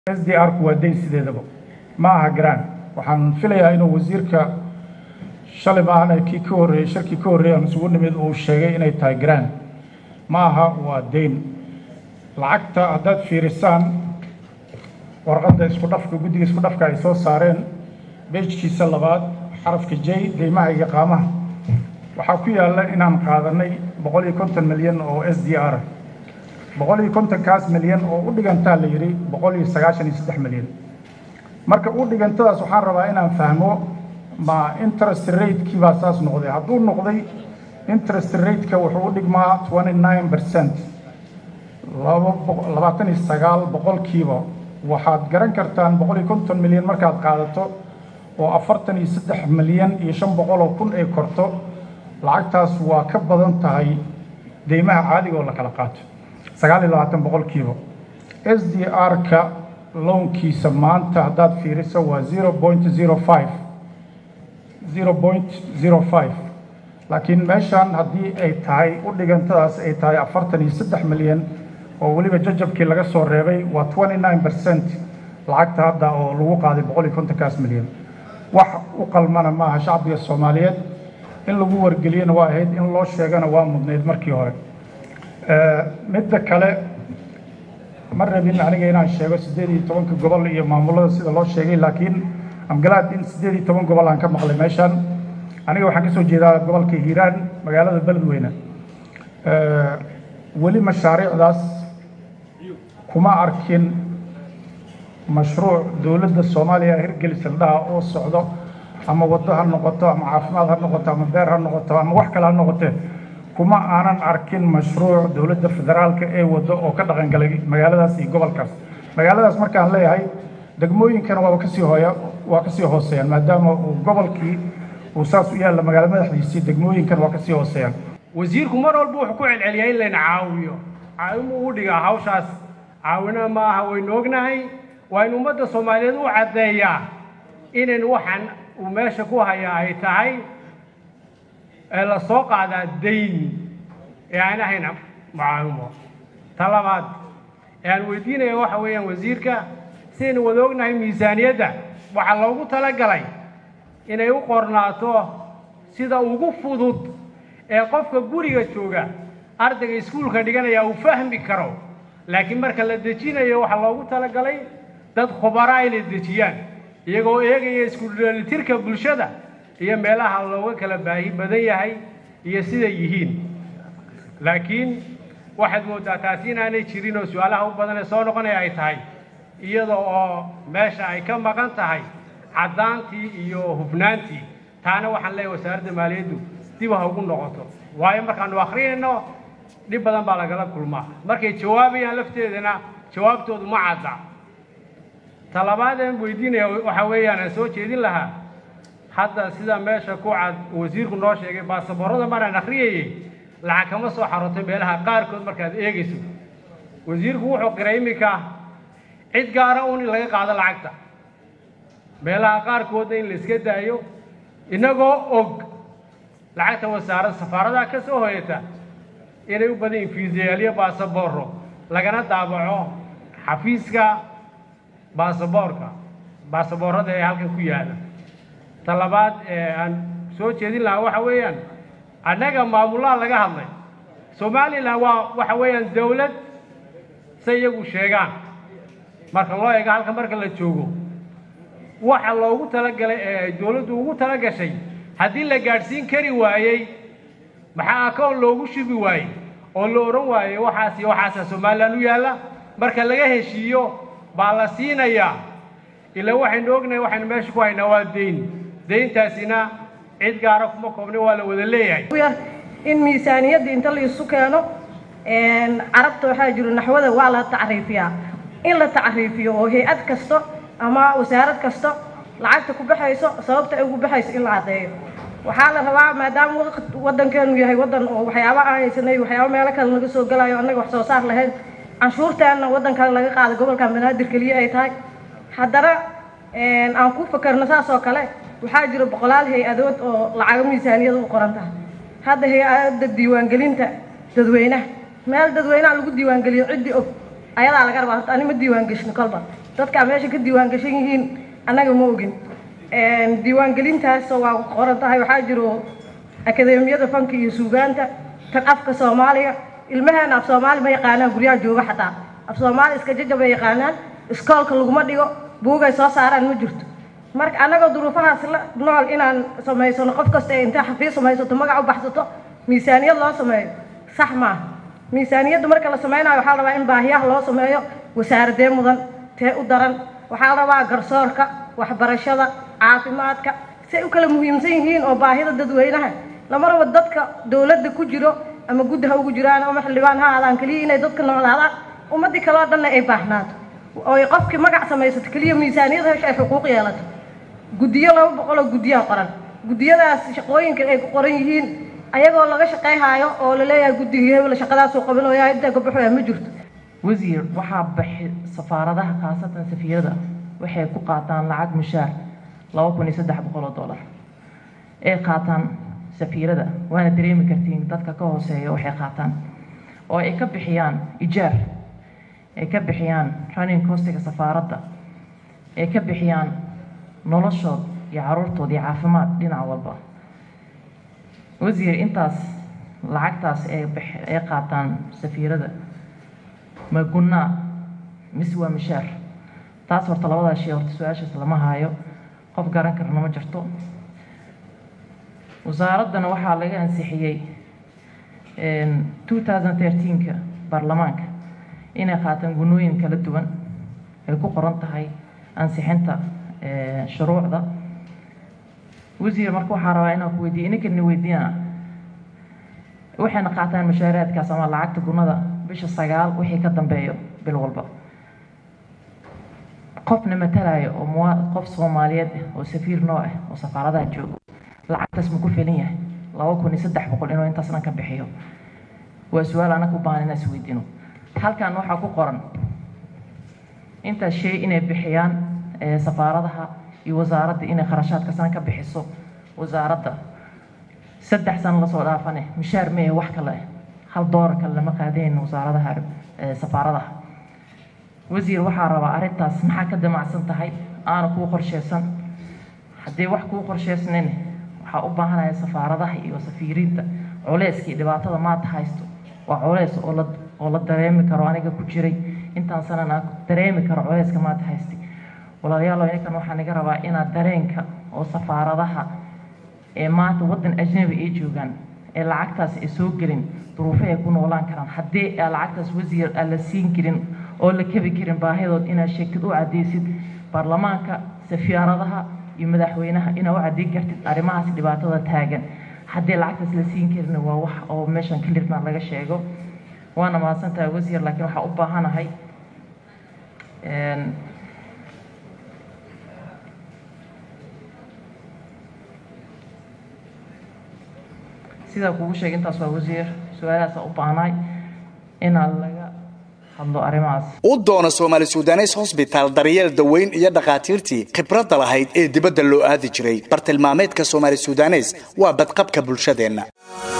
s d r ku waa dayn sideedaba ma aha garaan waxaan filayaa inuu wasiirka shalay maahana kii ka horreeyey shirkii ka horreeyay aan isugu nimid uu sheegay inay tahay garaan ma aha waa dayn lacagta haddaad fiirisaan warqadda isku dhafka guddiga isku dhafka ay soo saareen beejkiisa labaad xarafka j deymaha iyo qaamaha waxaa ku yaalla inaan qaadanay boqol iyo konton milyan oo s d r boqol iyo kontonkaas milyan oo u dhigantaa la yidhi boqol iyo sagaashan iyo saddex milyan marka u dhigantadaas waxaan rabaa inaan fahmo ma interest ratekii baa saas noqday hadduu noqday interest rateka wuxuu u dhigmaa twenty nine percent labaatan iyo sagaal boqolkiiba waxaad garan kartaan boqol iyo konton milyan markaad qaadato oo afartan iyo saddex milyan iyo shan boqol oo kun ay korto lacagtaas waa ka badan tahay deymaha caadiga oo la kala qaato sagaal iyo labaatan boqolkiiba s d r-ka lownkiisa maanta haddaad fiiriso waa zero point zero five zero point zero five laakiin meeshan haddii ay tahay u dhigantadaas ay tahay afartan iyo saddex milyan oo weliba jajabkii laga soo reebay waa twenty nine percent lacagta hadda oo lagu qaaday boqol iyo kontonkaas milyan wax u qalmana maaha shacbiga soomaaliyeed in lagu wargeliyana waa ahayd in loo sheegana waa mudnayd markii hore midda kale ma rabin aniga inaan sheego siddeed iyo tobanka gobol iyo maamulada sida loo sheegay laakiin amgalaad in siddeed iyo toban gobol aan ka maqlay meeshan aniga waxaan ka soo jeedaa gobolka hiiraan magaalada beledweyne weli mashaariicdaas kuma arkin mashruuc dowladda soomaaliya hirgelisa ladhaha oo socdo ama waddo ha noqoto ama caafimaad ha noqoto ama beer ha noqoto ama wax kale ha noqotee kuma aanan arkin mashruuc dowladda federaalka ee waddo oo ka dhaqangalay magaaladaas iyo gobolkaas magaaladaas markaan leeyahay degmooyinkana waaba kasii hooya waa kasii hooseeyaan maadaama uu gobolkii uu saas u yaalla magaalo madaxdiisii degmooyinkana waa kasii hooseeyaan wasiirku mar walba wuxuu ku celceliyaa in layna caawiyo caawimo uu dhigaa hawshaas caawina ma aha waynu ognahay waa in ummadda soomaaliyeed u caddeeyaa inayn waxaan uu meesha ku hayaa ay tahay ee la soo qaadaa dayn ee aan ahayn mucaawimo ta labaad ee aan weydiinaya waxa weeyaan wasiirka sidaynu wada ognahay miisaaniyadda waxaa loogu talagalay inay u qornaato sida ugu fudud ee qofka guriga jooga ardayga iskuulka dhiganaya uu fahmi karo laakiin marka la dejinayo waxaa loogu talagalay dad khubaraa inay dejiyaan iyagoo eegaya isku-dheelitirka bulshada iyo meelaha looga kala baahi badan yahay iyo siday yihiin laakiin waxaad mooddaa taasi inaanay jirin oo su-aalaha u badan ee soo noqonaya ay tahay iyada oo meesha ay ka maqan tahay caddaantii iyo hufnaantii taana waxaan leeyahay wasaaradda maaliyaddu dib ha ugu noqoto waayo markaanu akrinayno dhib badan baa lagala kulmaa markay jawaabayaan lafteedana jawaabtoodu ma cadda talabaadeen weydiinaya waxaa weeyaan aan soo jeedin lahaa hadda sida meesha ku cad wasiirku noo sheegay baasaboorada maraan akhriyayey lacag kama soo xarotay meelaha qaarkood markaad eegayso wasiirku wuxuu qiray iminka cid gaara uun in laga qaado lacagta meelaha qaarkoodna in la iska daayo innagoo og lacagta wasaarad safaaradaha ka soo hoyata inay u badan yihin fiisayaalyo baasabooro lagana daabaco xafiiska baasaboorka baasaboorada ee halkan ku yaalla ta labaad ee aan soo jeedin lahaa waxa weeyaan annaga maamulaha laga hadlay somalilan waa waxa weeyaan dawlad say iyagu sheegaan marka loo eego halka marka la joogo waxa loogu talagalay ee ay dawladdu ugu tala gashay haddii la gaadhsiin kari waayey maxaa akoon loogu shubi waayey oo la odhan waayey waxaas iyo waxaasaa somalilan u yaalla marka laga heshiiyo baa la siinayaa ilaa waxaynu ognahay waxaynu meesha ku haynaa waa dayn dayntaasina cid gaara kuma koobna waa la wada leeyahay in miisaaniyadda inta la isu keeno carabta waxaa jiro naxwada waa la tacriifiyaa in la tacriifiyo oo hay-ad kasta ama wasaarad kasta lacagta ku baxayso sababta ay ugu baxayso in la caddeeyo waxaa la rabaa maadaama waddankeenu yahay waddan oo waxyaaba aan haysanay waxyaaba meelo kale laga soo galayo annaga wax soo saar lahayn canshuurteenna waddan kale laga qaado gobolkan banaadir keliya ay tahay haddana aan ku fakarno saas oo kale waxaa jira boqolaal hay-adood oo lacago miisaaniyada u qoran tahay hadda hay-adda diiwaangelinta dadweynaha meel dadweynaha lagu diiwaangeliyo ciddii og ayadaa laga rabaa horta ani ma diiwaangeshin kolba dadkaa meesha ka diiwaan gashan yihiin annaga ma ogin diiwaangelintaas waa qoran tahay waxaa jiro akadeemiyada fanka iyo suugaanta tan afka soomaaliga ilmaheena af soomaali ma yaqaanaan guryaha jooga xataa af soomaali iska jajabay yaqaanaan iskoolka laguma dhigo buugay soo saaraan ma jirto marka annagoo duruufahaas la nool inaan samaysano qof kasta ee intay xafiis samaysato magac u baxsato miisaaniyad loo sameeyo sax maaha miisaaniyadda marka la samaynayo waxaa la rabaa in baahiyaha loo sameeyo wasaaradee mudan tee u daran waxaa la rabaa garsoorka waxbarashada caafimaadka say u kala muhiimsan yihiin oo baahida dadweynaha lama rabo dadka dowladda ku jiro ama guddi ha ugu jiraan ama xildhibaan ha aadaan keliya inay dadka noolaadaan ummaddii kaleo dhanna ay baahnaato oo ay qofkii magac samaysato keliya miisaaniyad hesho ay xuquuq yeelato guddiyo laba boqoloo guddiyaa qoran guddiyadaas shaqooyinka ay ku qoran yihiin ayagoo laga shaqayhaayo oo la leeyahay guddigii hebel shaqadaasuu qabanooyaa intaa ka baxoya ma jirto wasiir waxaa baxi safaaradaha khaasatan safiirada waxay ku qaataan lacag mushaar laba kun iyo saddex boqol oo dollar ay qaataan safiirada waana dareemi kartiin dadka ka hooseeya waxay qaataan oo ay ka bixiyaan ijaar ay ka bixiyaan running costiga safaaradda ay ka bixiyaan noloshood iyo caruurtood iyo caafimaad dhinac walba wasiir intaas lacagtaas ay ay qaataan safiirada ma gunnaa mise waa mishaar taas horta labadaas shay horta su-aashaas lama haayo qof garan karna ma jirto wasaaraddana waxaa laga ansixiyey two thousand thirteenka baarlamaanka inay qaataan gunnooyin kala duwan ay ku qoran tahay ansixinta shuruucda wasiir marka waxaa rabaa inaan ku weydiiya ininkan weydiina waxayna qaataan mushaaraadkaas ama lacagta gunnada bisha sagaal wixii ka dambeeyo bil walba qofna matalayo oo mua qof soomaaliyeed ah oo safiir noo ah oo safaaradaha joogo lacagtaas ma ku filan yahay laba kun iyo saddex boqol inuu intaas dhan ka bixiyo waa su-aal anaga u baahan inaan isweydiino halkan waxaa ku qoran intaas shay inay bixiyaan safaaradaha iyo wasaaradda inay kharashaadka san ka bixiso wasaaradda saddex sano lasoo dhaafane mushaar mee wax kale hal doolar kale lama qaadayn wasaaradaha safaaradaha wasiir waxaa rabaa arrintaas maxaa ka damacsan tahay aana kuu qorsheysan haddii wax kuu qorsheysnayn waxaa u baahanaya safaaradaha iyo safiiriinta culeyskii dhibaatada maanta haysto waa culeys oo la oo la dareemi karo aniga ku jiray intaan sanan aan dareemi karo culeyska maanta haystay walaalayaal ininkan waxaa naga rabaa inaad dareenka oo safaaradaha ee maanta waddan ajnabi ay joogaan ee lacagtaas ay soo gelin duruufo ay ku noolaan karaan haddii aa lacagtaas wasiir aan la siin karin oo la kebi karin baahidood inaad sheegtid u cadeysid baarlamaanka safaaradaha iyo madaxweynaha inaad u cadeyn kartid arrimahaas dhibaatada taagan haddii lacagtaas la siin karin waa wax oo meeshan kalirna laga sheego waana mahadsantahay wasiir laakiin waxaa u baahanahay sidaa kugu sheegay intaas waa wasiir su-aalahaasa u baahnaay inaan laga hadlo arrimahaas u doono soomaali sudanes hosbitaal daryeel daweyn iyo dhakhaatiirtii khibradda lahayd ee dibadda loo aadi jiray bartilmaameedka soomaali sudanes waa badqabka bulshadeenna